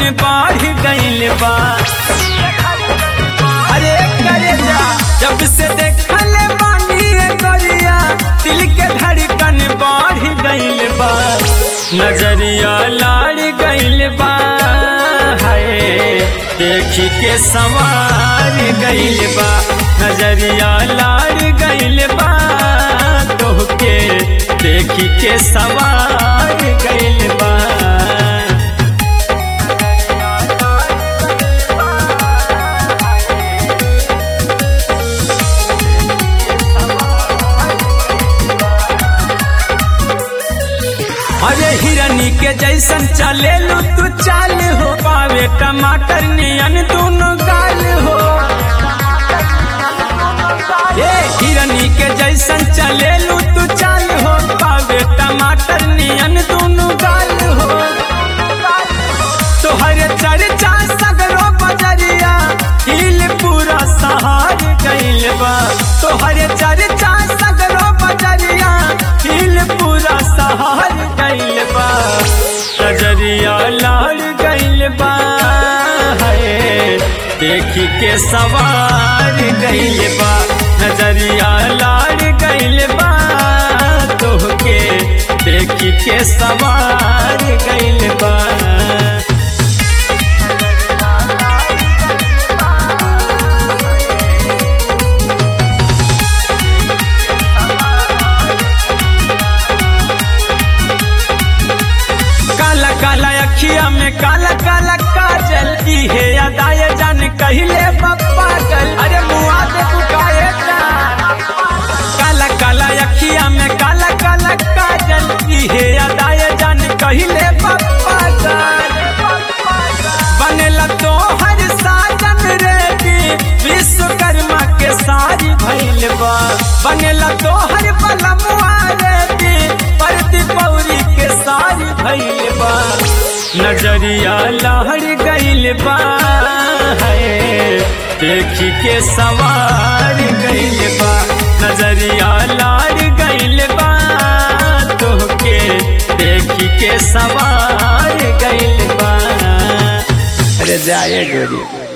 बढ़ गइल बा अरे करे जा जब से देखल बानी रे गोरिया दिल के धड़कन बढ़ गइल बा नजरिया लाड़ गइल बा हाय देखी के सवार गइल बा नजरिया लाड़ गइल बा तोहके देखी के सवार गइल बा अरे हिरनी के जैसन चले लो तू चाल हो पावे टमाटर नियन दोनों गाल हो ए हिरनी के जैसन चले लो तू चाल हो पावे टमाटर नियन दोनों गाल हो तोहरे चर्चा सगरो बजरिया हिल पूरा सहार गइल बा तोहरे चर्चा सगरो बजरिया हिल पूरा सहार गइल बा नजरिया लाल गइल बा हाय देखी के सवार गइल बा नजरिया लाल गइल बा तोहके देखी के सवार गइल बा काला काला अखिया में काला काला काजल की है अदाय जान कहले पप्पा गल अरे मुआ दे तू काहे जान काला काला अखिया में काला काला काजल की है अदाय जान कहले पप्पा गल बनेला तो हर साजन रेडी विश्वकर्मा के सारी भइल बा बनेला तो हर पलमुआ रेडी परती पौरी के सारी भइल बा नजरिया लहर गइल बा है देखी के सवार गइल बा नजरिया लार गइल बा तोहके देखी के सवार गइल बा अरे जाए गोरी